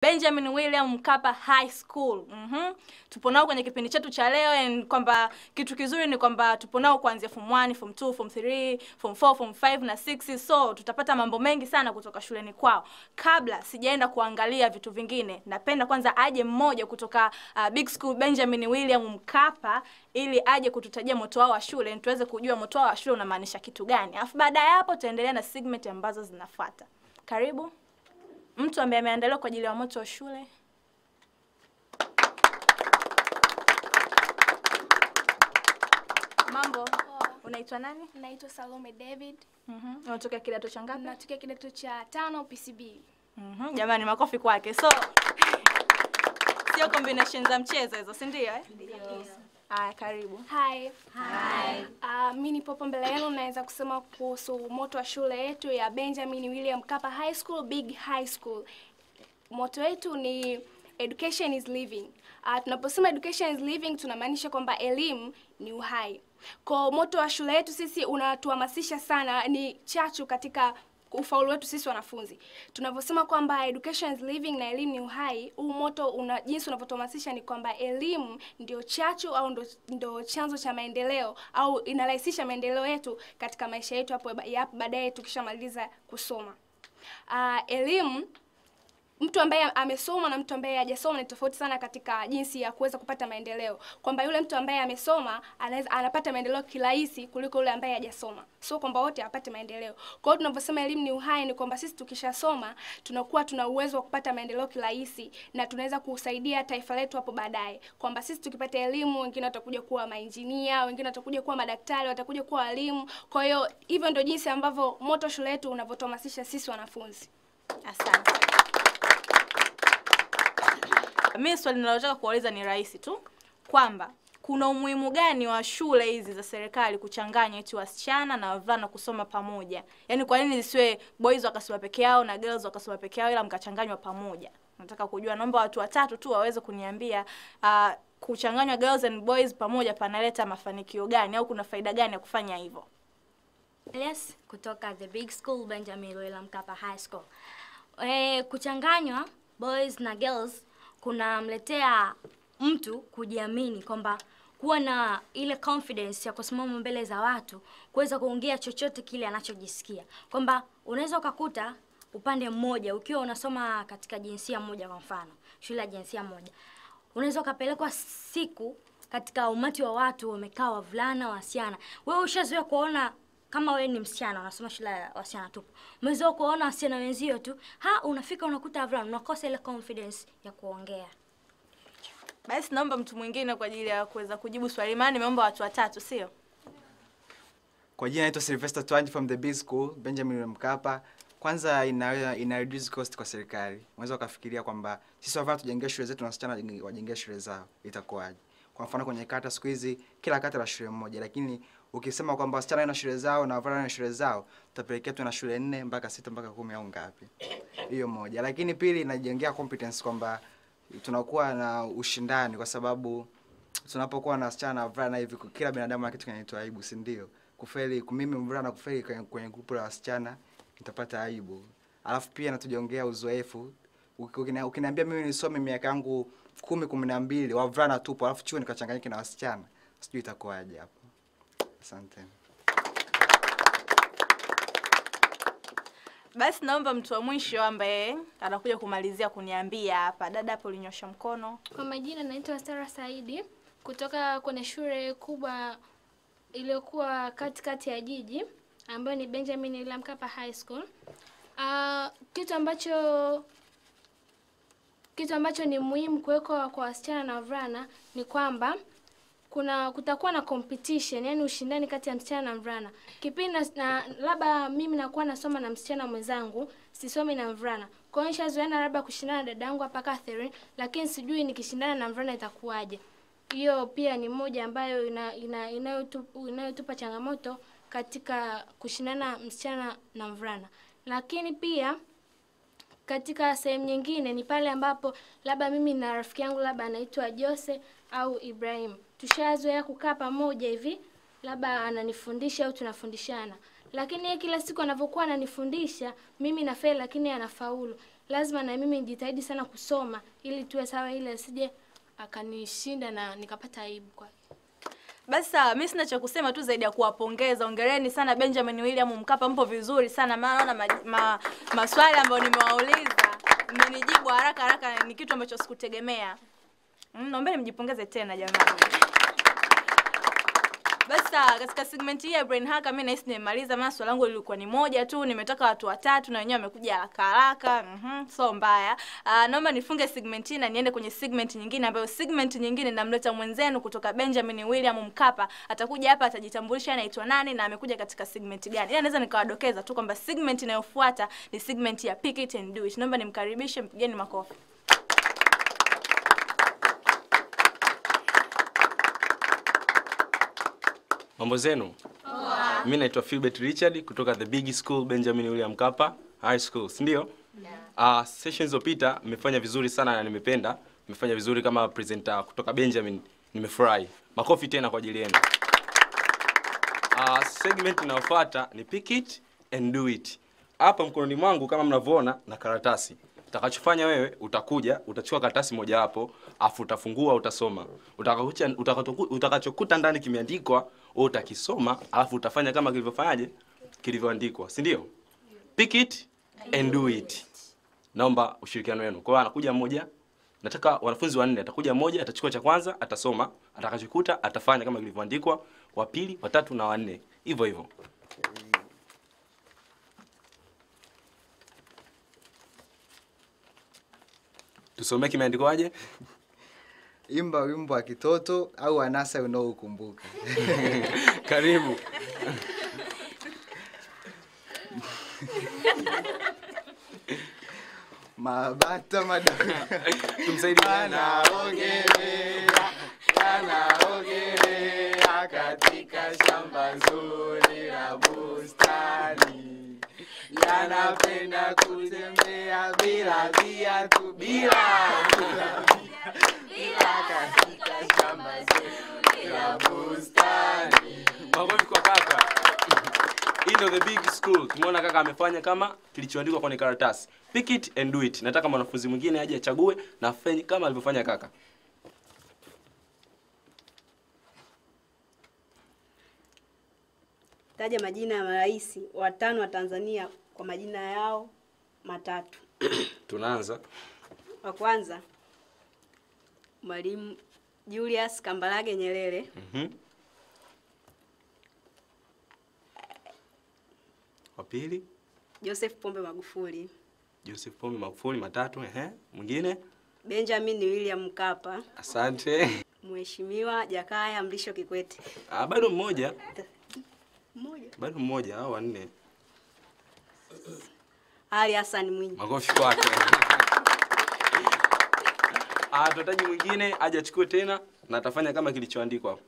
Benjamin William Mkapa High School. Mhm. Tupo nao kwenye kipindi chetu cha leo and kwamba kitu kizuri ni kwamba tupo nao kuanzia form 1, form 2, form 3, form 4, form 5 na 6 so tutapata mambo mengi sana kutoka shuleni kwao. Kabla sijaenda kuangalia vitu vingine, napenda kwanza aje mmoja kutoka uh, Big School Benjamin William Mkapa ili aje kututajia moto wao wa shule, tuweze kujua moto wao wa shule unamaanisha kitu gani. Alafu baada ya hapo tutaendelea na segment ambazo zinafuata. Karibu mtu ambaye ameandaliwa kwa ajili ya moto wa shule. Mambo, unaitwa nani? Naitwa Salome David, Mhm. Unatoka kidato cha ngapi? natokea kidato cha tano PCB. Mhm. Jamani, makofi kwake. So sio combination za mchezo hizo, si ndio? Eh? Haya, karibu. Hi. Hi. Uh, mi nipo hapa mbele yenu naweza kusema kuhusu moto wa shule yetu ya Benjamin William Mkapa High School, Big High School. Moto wetu ni education is living. Uh, tunaposema education is living tunamaanisha kwamba elimu ni uhai. Kwa moto wa shule yetu sisi unatuhamasisha sana, ni chachu katika ufaulu wetu sisi wanafunzi. Tunavyosema kwamba education is living na elimu ni uhai, huu moto una jinsi unavyotuhamasisha ni kwamba elimu ndio chachu au ndo, ndo chanzo cha maendeleo au inarahisisha maendeleo yetu katika maisha yetu hapo ya hapo baadaye tukishamaliza kusoma. Uh, elimu mtu ambaye amesoma na mtu ambaye hajasoma ni tofauti sana katika jinsi ya kuweza kupata maendeleo, kwamba yule mtu ambaye amesoma anaweza anapata maendeleo kirahisi kuliko yule ambaye hajasoma, sio kwamba wote apate maendeleo. Kwa hiyo tunavyosema elimu ni uhai, ni kwamba sisi tukishasoma tunakuwa tuna uwezo wa kupata maendeleo kirahisi na tunaweza kusaidia taifa letu hapo baadaye, kwamba sisi tukipata elimu, wengine watakuja kuwa mainjinia, wengine watakuja kuwa madaktari, watakuja kuwa walimu. Kwa hiyo hivyo ndio jinsi ambavyo moto shule yetu unavyotuhamasisha sisi wanafunzi. Asante. Mimi swali ninalotaka kuuliza ni rahisi tu kwamba kuna umuhimu gani wa shule hizi za serikali kuchanganya eti wasichana na wavulana kusoma pamoja? Yaani kwa nini zisiwe boys wakasoma peke yao na girls wakasoma peke yao ila mkachanganywa pamoja? Nataka kujua, naomba watu watatu tu waweze kuniambia uh, kuchanganywa girls and boys pamoja panaleta mafanikio gani au kuna faida gani ya kufanya hivyo? Elias kutoka the big school Benjamin William Mkapa High School. E, kuchanganywa boys na girls kunamletea mtu kujiamini kwamba kuwa na ile confidence ya kusimama mbele za watu kuweza kuongea chochote kile anachojisikia kwamba unaweza ukakuta upande mmoja ukiwa unasoma katika jinsia moja kwa mfano shule ya jinsia moja unaweza ukapelekwa siku katika umati wa watu wamekaa wavulana wasichana wewe ushazoea kuona kama wewe ni msichana unasoma shule ya wasichana tupu umezoea kuona wasichana wenzio tu ha unafika unakuta wavulana unakosa ile confidence ya kuongea Basi naomba mtu mwingine kwa ajili ya kuweza kujibu swali, maana nimeomba watu watatu, sio? Kwa jina naitwa Sylvester Twanji from the Big School Benjamin William Mkapa. Kwanza ina, ina reduce cost kwa serikali. Unaweza ukafikiria kwamba sisi wavulana tujengee shule zetu na wasichana wajenge- wajengee shule zao, itakuwaje? Kwa mfano kwenye kata siku hizi kila kata la shule moja, lakini ukisema kwamba wasichana wana shule zao na wavulana wana shule zao, tutapelekea tu na shule nne mpaka sita mpaka kumi au ngapi? Hiyo moja. Lakini pili inajengea competence kwamba tunakuwa na ushindani kwa sababu tunapokuwa na wasichana na wavulana hivi, kila binadamu ana kitu kinaitwa aibu, si ndio? Kufeli, mimi mvulana kufeli kwenye, kwenye grupu la wasichana nitapata aibu. Alafu pia natujiongea uzoefu. Uki- ukina- Ukiniambia mimi nisome miaka yangu kumi kumi na mbili wavulana tupo, alafu chuo nikachanganyike na wasichana, sijui itakuwaje hapo. Asante. Basi naomba mtu wa mwisho ambaye anakuja kumalizia kuniambia hapa. Dada hapo ulinyosha mkono. Kwa majina naitwa Sara Saidi kutoka kwenye shule kubwa iliyokuwa katikati ya jiji ambayo ni Benjamin William Mkapa High School. Uh, kitu ambacho kitu ambacho ni muhimu kuwekwa kwa wasichana na wavulana ni kwamba kuna kutakuwa na competition, yani ushindani kati ya msichana na mvulana. Kipindi na, na labda mimi nakuwa nasoma na msichana mwenzangu, sisomi na mvulana. Kwa hiyo nishazoeana labda kushindana na dada yangu hapa Catherine, lakini sijui nikishindana na mvulana itakuwaje. Hiyo pia ni moja ambayo ina, ina, inayotu- inayotupa changamoto katika kushindana msichana na mvulana. Lakini pia katika sehemu nyingine ni pale ambapo labda mimi na rafiki yangu labda anaitwa Jose au Ibrahim, tushazoea kukaa pamoja hivi, labda ananifundisha au tunafundishana, lakini yeye kila siku anavyokuwa ananifundisha mimi nafeli, lakini yeye anafaulu. lazima na mimi nijitahidi sana kusoma ili tuwe sawa, ili asije akanishinda na nikapata aibu kwake. Basi sawa, mimi sina cha kusema tu zaidi ya kuwapongeza. Hongereni sana Benjamin William Mkapa, mpo vizuri sana, maana naona ma, ma, maswali ambayo nimewauliza mmenijibu haraka haraka, ni kitu ambacho sikutegemea. Mm, naombeni mjipongeze tena jamani. Basi sawa, katika segment hii ya brain hacker mimi nahisi nimemaliza, maana swali langu lilikuwa ni moja tu, nimetaka watu watatu na wenyewe wamekuja haraka haraka. Mhm, so mbaya. Uh, naomba nifunge segment hii na niende kwenye segment nyingine ambayo segment nyingine namleta mwenzenu kutoka Benjamin William Mkapa. Atakuja hapa atajitambulisha anaitwa nani na amekuja katika segment gani. Ila naweza nikawadokeza tu kwamba segment inayofuata ni segment ya Pick It and Do It. Naomba nimkaribishe, mpigeni makofi. Mambo zenu? Mimi naitwa Philbert Richard kutoka the big school Benjamin William Mkapa High School, si ndio? Yeah. Uh, sessions zilizopita mmefanya vizuri sana na nimependa. Mmefanya vizuri kama presenter kutoka Benjamin. Nimefurahi. Makofi tena kwa ajili yenu. Uh, segment inayofuata ni pick it and do it. Hapa mkononi mwangu kama mnavyoona na karatasi. Utakachofanya wewe utakuja, utachukua karatasi moja hapo, afu utafungua utasoma. Utakakucha utakachoku- utakachokuta ndani kimeandikwa, wewe utakisoma, alafu utafanya kama kilivyofanyaje? Kilivyoandikwa, si ndio? Pick it and do it. Naomba ushirikiano wenu. Kwa hiyo anakuja mmoja, nataka wanafunzi wanne, atakuja mmoja, atachukua cha kwanza, atasoma, atakachokuta atafanya kama kilivyoandikwa, wa pili, wa tatu na wa nne. Hivyo hivyo. Tusomee kimeandikwaje? Imba wimbo wa kitoto au anasa unaokumbuka. Karibu. Mabata madogo Tumsaidie. yanaogelea, yanaogelea katika shamba zuri la bustani, yanapenda kutembea bila viatu, bila bila bila katika shamba zuri la bustani. Makofi kwa kaka. Hii ndio the big school. Tumeona kaka amefanya kama kilichoandikwa kwenye karatasi. Pick it and do it. Nataka mwanafunzi mwingine aje achague na afanye kama alivyofanya kaka. Taja majina ya marais watano wa Tanzania kwa majina yao matatu. Tunaanza. Wa kwanza Mwalimu Julius Kambarage Nyerere, Mhm. Wa pili, Joseph Pombe Magufuli, Joseph Pombe Magufuli matatu, ehe. Mwingine? Benjamin William Mkapa, Asante. Mheshimiwa Jakaya Mrisho Kikwete. Ah, bado mmoja. Mmoja. Bado mmoja au wanne. Ali Hassan Mwinyi. Makofi kwake. Ah, tunahitaji mwingine aje achukue tena na atafanya kama kilichoandikwa hapo.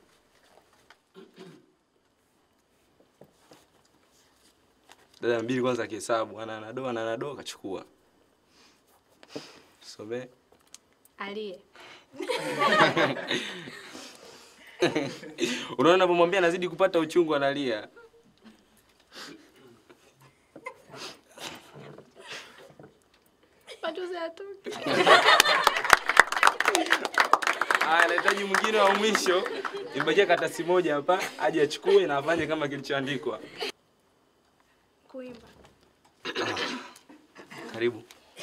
Dada mbili kwanza akihesabu, ana anado ana anado kachukua. Some. Aliye Unaona unapomwambia anazidi kupata uchungu analia. machozi yatoke. Haya, anahitaji mwingine wa mwisho. Imebakia karatasi moja hapa, aje achukue na afanye kama kilichoandikwa. Kuimba. Karibu.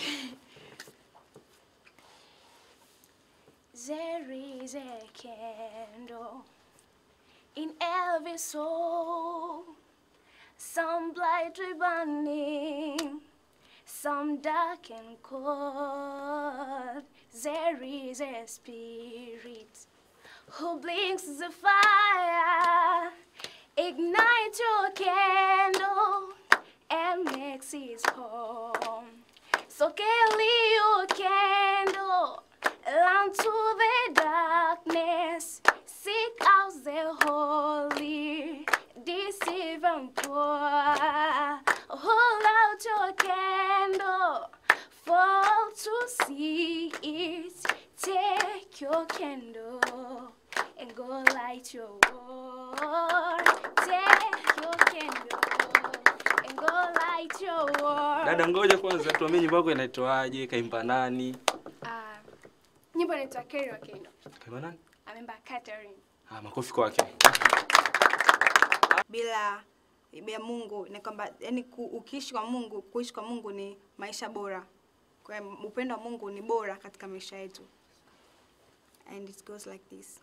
There is a candle in every soul, some brightly burning, some dark and cold. There is a spirit who blinks the fire, ignite your candle and makes his home. So carry your candle Run to the darkness, seek out the holy, deceive and poor. Hold out your candle, fall to see it. Take your candle and go light your world. Take your candle and go light fight your war. Dada, ngoja kwanza tuambie nyimbo yako inaitwaje, kaimba nani? Ah, nyimbo inaitwa Kerry Wakendo. Kaimba nani? Amemba Catherine. Ah, makofi kwake. bila ya Mungu ni kwamba yani ukiishi kwa Mungu, kuishi kwa Mungu ni maisha bora. Kwa hiyo upendo wa Mungu ni bora katika maisha yetu. And it goes like this.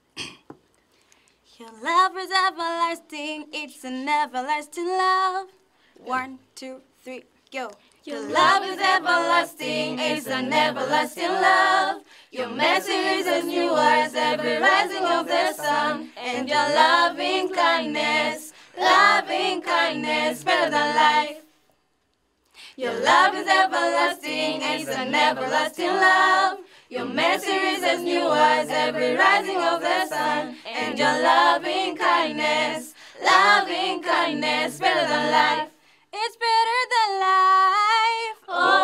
Your love is everlasting, it's an everlasting love. One, two, three, go. Your love is everlasting, it's an everlasting love. Your mercy is as new as every rising of the sun. And your loving kindness, loving kindness, better than life. Your love is everlasting, it's an everlasting love. Your mercy is as new as every rising of the sun. And your loving kindness, loving kindness, better than life. It's better than life.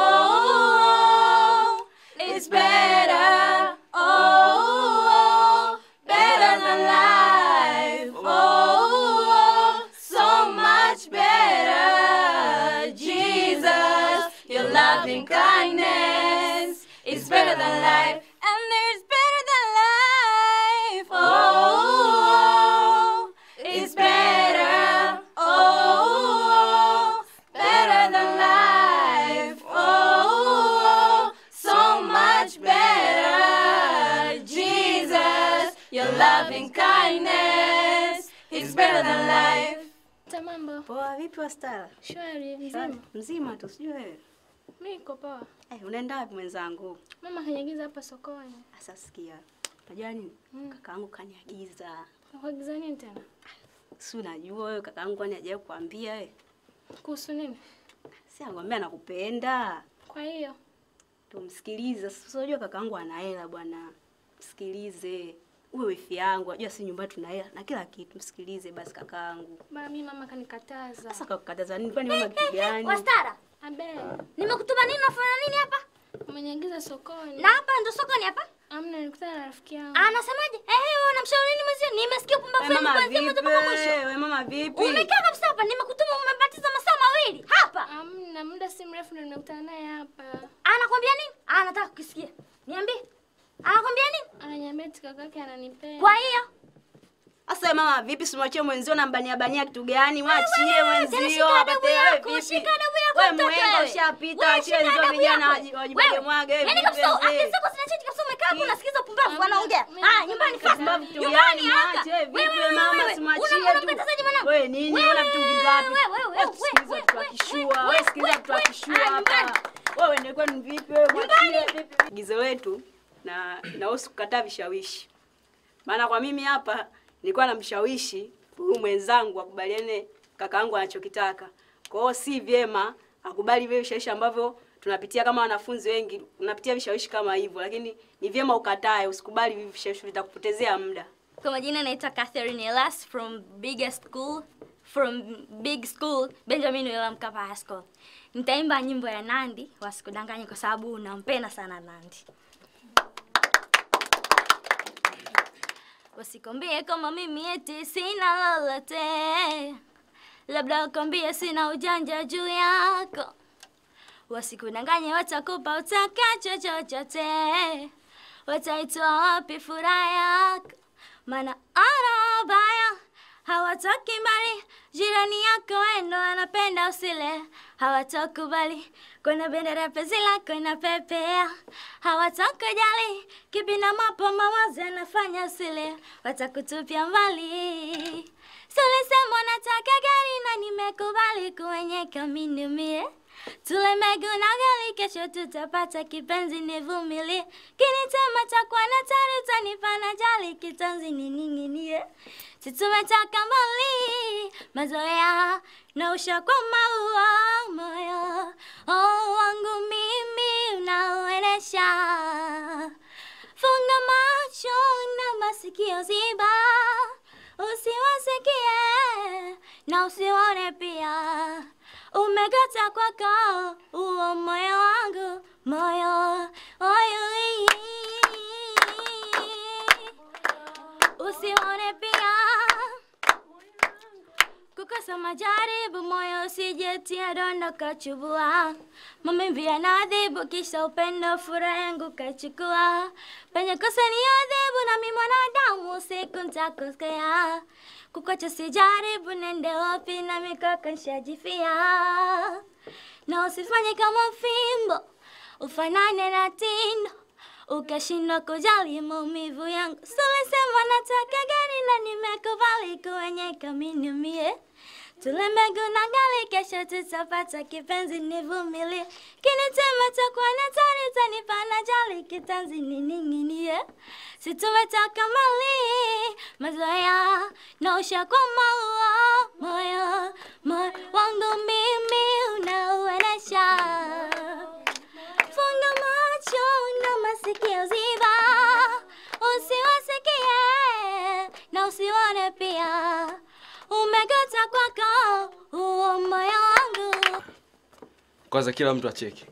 Oh, it's better. Oh, better than life. Oh, so much better. Jesus, your loving kindness is better than life. And there's better than life. Oh, it's better. Oh, better than life. Oh, so much better. Jesus, your loving kindness is better than life. Ta mambo Poa, vipi Wastara? shwari mzima. Mzima tu, sijui wewe. Mimi niko poa. Eh, unaenda wapi mwenzangu? Mama kaniagiza hapa sokoni. Sasa sikia. Unajua nini? Kakaangu kaniagiza. Nakuagiza nini tena? Si unajua wewe kakaangu kwani hajawahi kuambia wewe? Kuhusu nini? Si anakuambia nakupenda. Kwa hiyo Tumsikilize. Sasa unajua kakaangu ana hela bwana. Msikilize. Uwe wifi yangu, unajua si nyumbani tuna hela na kila kitu. Msikilize basi kakaangu. baba mimi mama kanikataza. Sasa kakukataza nini? Kwani mama kitu gani? Wastara, Abe, nimekutuma nini? Unafanya nini hapa? umeniagiza sokoni. Na hapa ndo sokoni hapa? Amna nilikutana na rafiki yangu. Anasemaje? Eh, wewe unamshauri nini mwenzio? Nimesikia upumbavu Wewe wenu mama kuanzia mwanzo mpaka mwisho. vipi? Wewe mama vipi? Umekaa kabisa hapa, nimekutuma umebatiza masaa mawili hapa. Amna muda si mrefu ndo nimekutana naye hapa. Anakwambia nini? Anataka kukisikia. Niambie. Anakwambia nini? Ananiambia eti kakake ananipenda. Kwa hiyo Sasa wewe mama vipi simwachie mwenzio na mbania bania kitu gani? Mwachie wewe, tena mwenzio shika adabu apate wewe yako, vipi? shika adabu yako Wewe mtoto mwenga wewe. ushapita, Wewe achie shika wenzio adabu vijana yako. waji- wajibage Wewe, mwage. wewe Yaani vipi kabisa wenzio? akili zako zinacheti kabisa umekaa hapo unasikiliza upumbavu Amna, wanaongea. mimi Ah, napenda nyumbani kabisa. fast. Pumbavu kitu Nyumbani gani? haraka. Mwache, vipi Wewe, wewe, mama, wewe. simwachie Una- tu. unamkatazaje mwanangu? Wewe nini? Wewe, Una vitu wewe, vingapi? wewe, wewe, Wewe wewe, tusikilize wewe, vitu wewe, akishua. wewe, Wewe sikiliza wewe, vitu wewe. akishua Ah, hapa. nyumbani. Wewe ndio kwani vipi wewe? Mwachie vipi? Gizo letu na nahusu kukataa vishawishi. Maana kwa mimi hapa nilikuwa namshawishi huyu mwenzangu akubaliane kakaangu anachokitaka. Kwa hiyo si vyema akubali vile vishawishi ambavyo tunapitia kama wanafunzi wengi, unapitia vishawishi kama hivyo, lakini ni vyema ukatae, usikubali hivi vishawishi, vitakupotezea muda. Kwa majina naitwa Catherine Elas from biggest school from big school Benjamin William Mkapa High School. Nitaimba nyimbo ya Nandi wasikudanganye kwa sababu nampenda sana Nandi. Wasikwambie kama mimi eti sina lolote, labda wakwambie sina ujanja juu yako. Wasikudanganye, watakupa utakacho chochote, wataitoa wapi furaha yako? Maana ana baya hawatoki mbali, jirani yako wendo anapenda usile, hawatokubali kuna bendera penzi lako inapepea, hawatokujali kipi na mapo mawazo yanafanya usile, watakutupia mbali. Sulisema nataka gari na nimekubali kuenyeka minumie Tule mbegu na ugali, kesho tutapata kipenzi, nivumilie. Kinitema takuwa na tari, utanipa na jali, kitanzi nining'inie. Si tumetoka mbali, mazoea na ushakwa maua moyo oh, wangu mimi unauenesha. Funga macho na masikio ziba, usiwasikie na usione pia umekata kwako uo moyo wangu moyo oyo usione pia kukosa majaribu, moyo usijetia donda kachubua. Maumivu yanaadhibu, kisha upendo furaha yangu kachukua. Penye kosa ni adhibu, nami mwanadamu siku nitakosea. Kukocha sijaribu, nende wapi na mikaka nshajifia. Na usifanye kama fimbo, ufanane na tindo ukashindwa kujali maumivu yangu. Sulisema nataka gari na nimekubali kuenyeka miniumie. Tule mbegu na gali, kesho tutapata kipenzi, nivumilie. Kinitema takuwa natari, tanipa na jali, kitanzi nining'inie. Si tumetoka mali, mazoea na ushakuwa maua, moyo moyo wangu mimi unauenesha Funga macho na masikio ziba, usiwasikie na usione pia. Umekata kwako huo moyo wangu. kwanza kila mtu acheke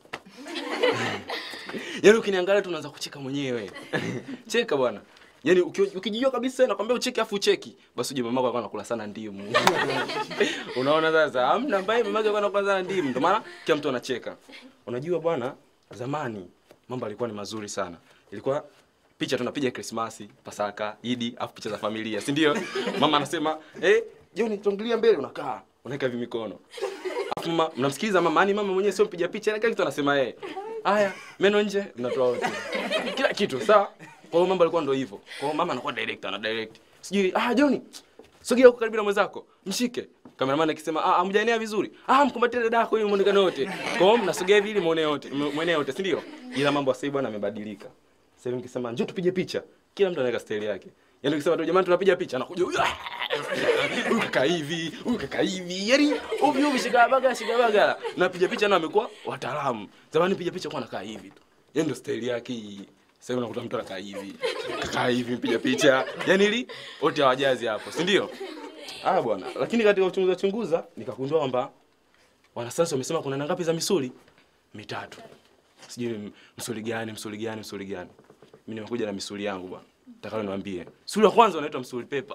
yaani ukiniangalia tu unaanza kucheka mwenyewe cheka bwana yaani uki- ukijijua kabisa nakwambia ucheke afu ucheki basi uje mamako alikuwa anakula sana ndimu unaona sasa amna ambaye mamake alikuwa anakula sana ndimu ndio maana kila mtu anacheka unajua bwana zamani mambo alikuwa ni mazuri sana ilikuwa picha tunapiga krismasi pasaka idi afu picha za familia si ndio mama anasema eh jioni tuangalia mbele unakaa unaweka hivi mikono Alafu mama mnamsikiliza mama, yani mama mwenyewe sio mpiga picha, kila kitu anasema yeye. Haya, meno nje, mnatoa wote. Kila kitu, sawa? Kwa hiyo mambo alikuwa ndio hivyo. Kwa hiyo mama anakuwa director, ana direct. Sijui, ah Johnny, sogea huko karibu na mwenzako, mshike. Cameraman akisema, ah hamjaenea vizuri. Ah mkumbatie dada yako ili muonekane wote. Kwa hiyo mnasogea hivi ili muone wote, muone wote, si ndio? Ila mambo sasa hivi bwana yamebadilika. Sasa hivi mkisema njoo tupige picha, kila mtu anaweka style yake. Yaani ukisema tu jamani tunapiga picha anakuja huyu huyu kaka hivi, huyu kaka hivi. Yaani ovyo ovyo shika baga shika baga. Na piga picha na amekuwa wataalamu. Zamani piga picha kwa anakaa hivi tu. Yaani ndio style yake hii. Sasa hivi unakuta mtu anakaa hivi. Kakaa hivi mpiga picha. Yaani ili wote hawajazi hapo, si ndio? Ah bwana, lakini katika uchunguza chunguza nikagundua kwamba wanasayansi wamesema kuna aina ngapi za misuli? Mitatu. Sijui m- msuli gani, msuli gani, msuli gani. Mimi nimekuja na misuli yangu bwana. Nataka niwaambie. Msuli wa kwanza unaitwa msuli pepa.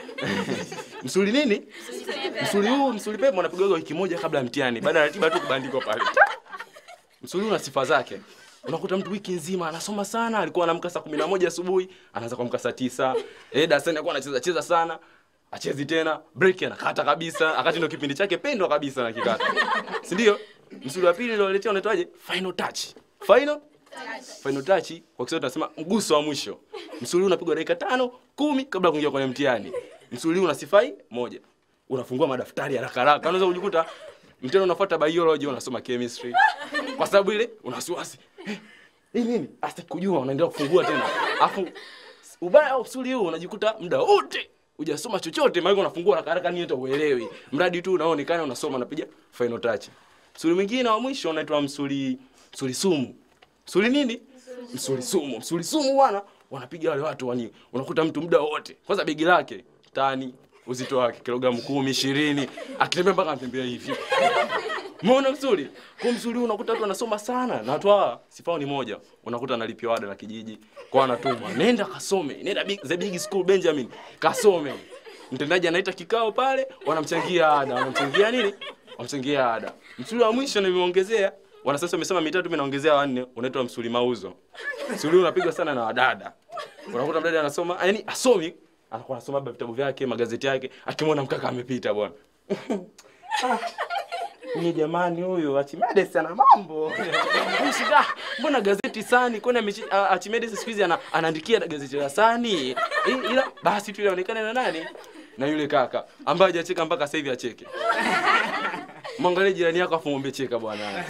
msuli nini? Msuli huu, msuli pepa unapigwa wiki moja kabla ya mtihani. Baada ya ratiba tu kubandikwa pale. Msuli huu una sifa zake. Unakuta mtu wiki nzima anasoma sana, alikuwa anaamka saa 11 asubuhi, anaanza kuamka saa 9. Eh, darasani alikuwa anacheza cheza sana. Achezi tena, break anakata kabisa, wakati ndio kipindi chake pendwa kabisa na kikata. Si ndio? Msuli wa pili ndio waletea unaitwaje? Final touch. Final Final touch kwa Kiswahili tunasema mguso wa mwisho. Msuli huu unapigwa dakika tano, kumi kabla ya kuingia kwenye mtihani. Msuli huu una sifai moja. Unafungua madaftari haraka haraka. Unaweza kujikuta mtihani unafuata biology unasoma chemistry. Kwa sababu ile una wasiwasi. Eh, hii nini? Hata kujua unaendelea kufungua tena. Afu ubaya wa msuli huu unajikuta muda wote hujasoma chochote, maana unafungua haraka haraka nini hata uelewi. Mradi tu unaonekana unasoma unapiga final touch. Msuli mwingine wa mwisho unaitwa msuli msuli sumu. Msuli nini? Msuli sumu. Msuli sumu bwana, wanapiga wale watu wani. Unakuta mtu muda wote. Kwanza begi lake tani uzito wake kilogramu kumi ishirini akitembea mpaka anatembea hivi. Umeona msuli? Kwa msuli huu unakuta watu wanasoma sana na watu hawa sifao ni moja. Unakuta analipiwa ada la kijiji kwa anatumwa. Nenda kasome. Nenda big, the big school Benjamin. Kasome. Mtendaji anaita kikao pale, wanamchangia ada. Wanamchangia nini? Wanamchangia ada. Msuli wa mwisho nimeongezea wana sasa wamesema mitatu mimi naongezea wanne unaitwa msuli mauzo. Msuli huu unapigwa sana na wadada. Unakuta mdada anasoma, yani asomi, anakuwa anasoma labda vitabu vyake, magazeti yake, akimwona mkaka amepita bwana. Ah, Ni jamani huyu Archimedes ana mambo. Mshika, mbona gazeti sani? Kwani amechi- ah, Archimedes siku hizi ana, anaandikia gazeti la sani. I- Ila basi tu inaonekana na nani? Na yule kaka ambaye hajacheka mpaka sasa hivi acheke. Mwangalie jirani yako afu mwambie cheka bwana.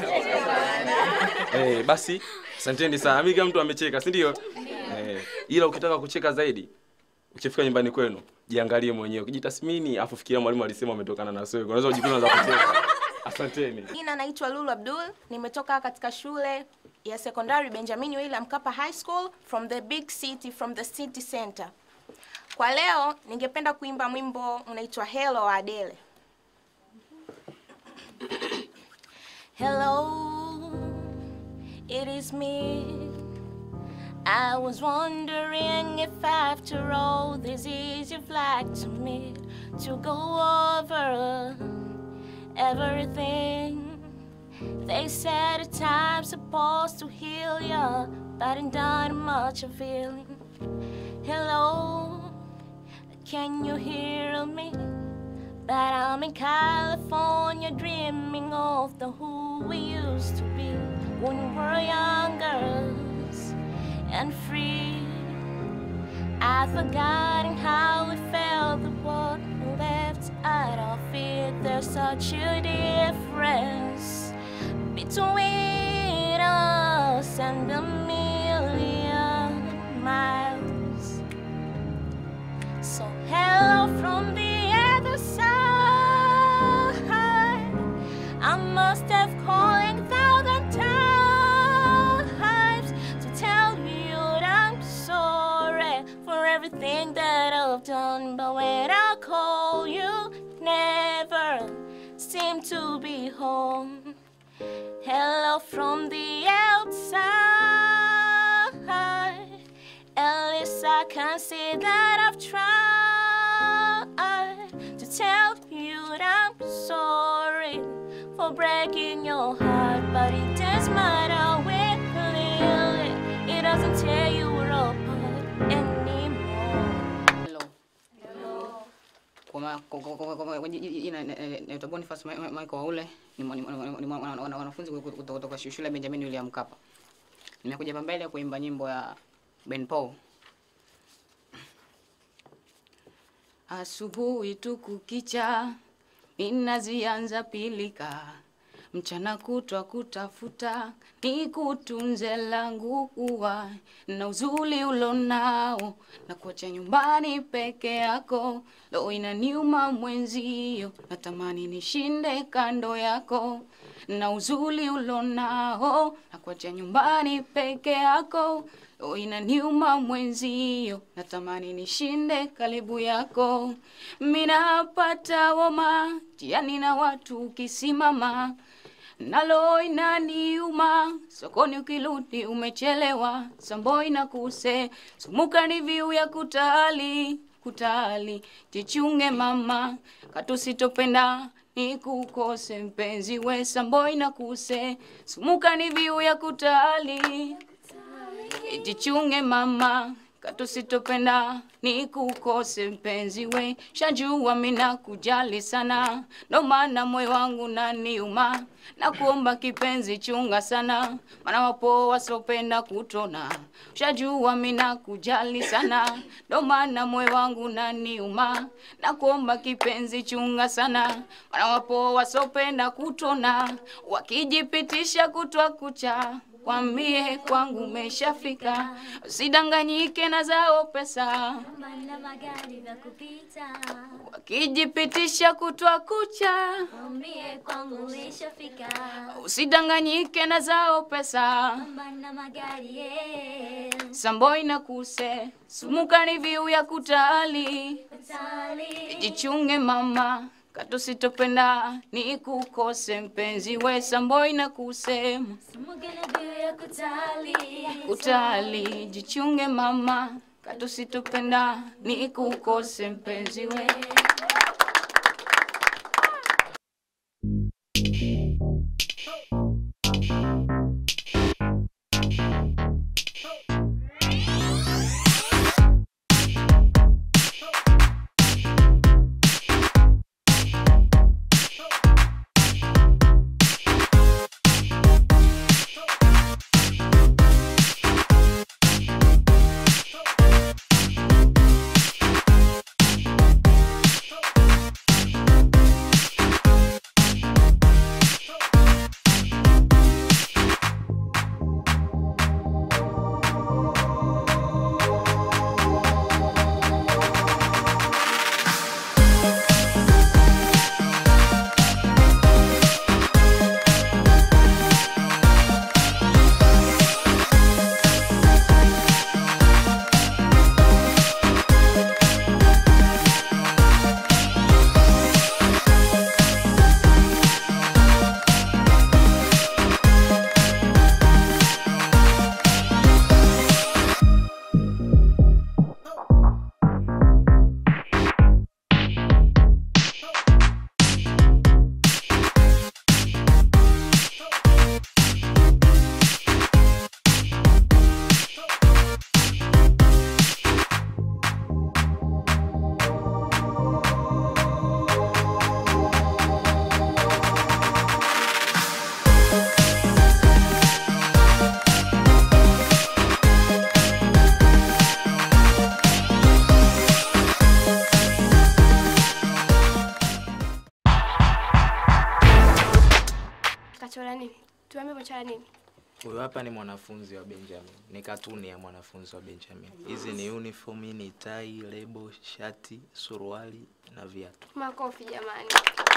Eh, basi asanteni sana. Mimi kama mtu amecheka, si ndio? Eh, ila ukitaka kucheka zaidi ukifika nyumbani kwenu jiangalie mwenyewe, ukijitathmini afu fikiria mwalimu alisema umetokana na swewe. Unaweza kujikuta unaanza kucheka. Asanteni. Jina naitwa Lulu Abdul, nimetoka katika shule ya sekondari Benjamin William Mkapa High School from the big city from the city center. Kwa leo ningependa kuimba mwimbo unaitwa Hello wa Adele. Hello, it is me. I was wondering if after all this is you'd like to meet to go over everything. They said a time's supposed to heal ya, but it not much of feeling. Hello, can you hear me? But I'm in California dreaming of the who we used to be when we were young girls and free. I've forgotten how it felt the what we left out of it. There's such a difference between us and a million miles. So hello from the other side. I must have calling thousand times to tell you that I'm sorry for everything that I've done. But when I call you, never seem to be home. Hello from the outside. At least I can see that I've tried to tell you that I'm sorry for breaking your heart, but it doesn't matter where clearly it doesn't tear you apart anymore. Hello. Kwa ma- kwa- kwa- kwa- kwa- kwa ji- jina na- na- naitwa Boniface Ma- Ma- Michael Waule ni mwa- ni mwa- ni mwa- wana- wana- wanafunzi kutoka- kutoka kutoka shule ya Benjamin William Mkapa. Nimekuja hapa mbele kuimba nyimbo ya Ben Paul. Asubuhi tu kukicha, minazianza pilika, mchana kutwa kutafuta, nikutunze langu ua na uzuri ulonao, na kuacha nyumbani peke yako, lo inaniuma mwenzio, natamani nishinde kando yako, na uzuri ulonao, na kuacha nyumbani peke yako, lo inaniuma mwenzio, natamani nishinde karibu yako, minapata woma jiani na watu ukisimama nalo inaniuma sokoni ukirudi umechelewa samboi na kuse sumuka ni viu ya kutali kutali jichunge mama katusitopenda nikukose mpenzi we samboi na kuse sumuka ni viu ya kutali jichunge mama katusitopenda nikukose mpenzi we shajua mina kujali sana ndo maana moyo wangu naniuma na kuomba kipenzi chunga sana maana wapo wasopenda kutona shajua mina kujali sana ndo maana moyo wangu naniuma na kuomba kipenzi chunga sana maana wapo wasopenda kutona wakijipitisha kutwa kucha Kwambie kwangu umeshafika, usidanganyike na zao pesa, Mana magari vya kupita, wakijipitisha kutwa kucha. mwambie kwangu umeshafika. Usidanganyike na zao pesa, Mana magari yeah. samboi na kuse sumuka ni viu ya kutali. Kutali. Jichunge mama, katusitopenda nikukose mpenzi we samboi na kusema Sumugele biu ya kutali. utali jichunge mama katusitopenda nikukose mpenzi we kisomo cha nini? Huyu hapa ni mwanafunzi wa Benjamin, ni katuni ya mwanafunzi wa Benjamin. Hizi ni uniform, hii ni tai, lebo, shati, suruali na viatu. Makofi jamani.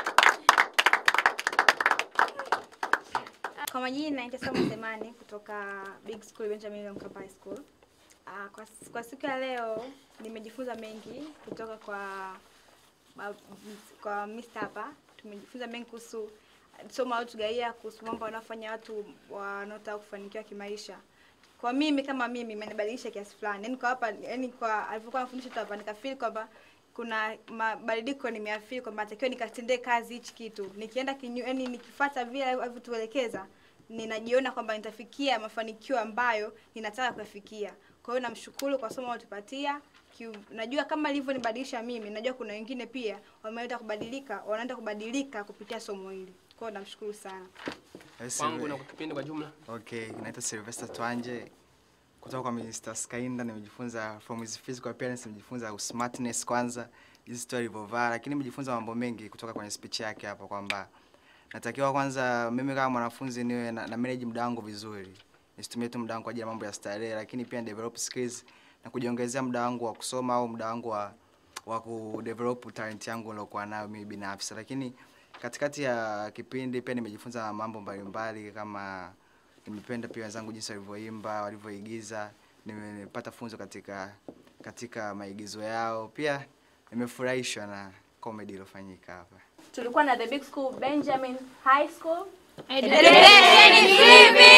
Kwa majina naitwa Samu Semani kutoka Big School Benjamin William Mkapa High School. Ah, kwa, kwa siku ya leo nimejifunza mengi kutoka kwa ma- kwa Mr. hapa. Tumejifunza mengi kuhusu somo alitugaia kuhusu mambo wanaofanya watu wanaotaka kufanikiwa kimaisha. Kwa mimi kama mimi imenibadilisha kiasi fulani. Yaani kwa hapa yaani kwa alivyokuwa anafundisha tu hapa nikafeel kwamba kuna mabadiliko nimeafili kwamba natakiwa nikatendee kazi hichi kitu. Nikienda kinyu, yani nikifuata vile alivyotuelekeza ninajiona kwamba nitafikia mafanikio ambayo ninataka kuyafikia. Kwa hiyo namshukuru kwa somo alilotupatia. Kiu- Najua kama ilivyonibadilisha mimi, najua kuna wengine pia wameenda kubadilika, wanaenda kubadilika kupitia somo hili. Kwa hiyo namshukuru sana. Kwangu na kwa kipindi kwa jumla. Okay, naitwa Sylvester Twanje kutoka kwa Mr. Skainda. Nimejifunza from his physical appearance, nimejifunza smartness kwanza, jinsi tu alivyovaa, lakini nimejifunza mambo mengi kutoka kwenye speech yake hapa kwamba natakiwa kwanza mimi kama mwanafunzi niwe na, na manage muda wangu vizuri, nisitumie tu muda wangu kwa ajili ya mambo ya starehe, lakini pia develop skills na kujiongezea muda wangu wa kusoma au muda wangu wa wa kudevelop talent yangu nilokuwa nayo mimi binafsi, lakini katikati ya kipindi pia nimejifunza mambo mbalimbali kama nimependa pia wenzangu jinsi walivyoimba walivyoigiza nimepata funzo katika katika maigizo yao pia nimefurahishwa na comedy iliyofanyika hapa tulikuwa na the big school benjamin high school Education is living.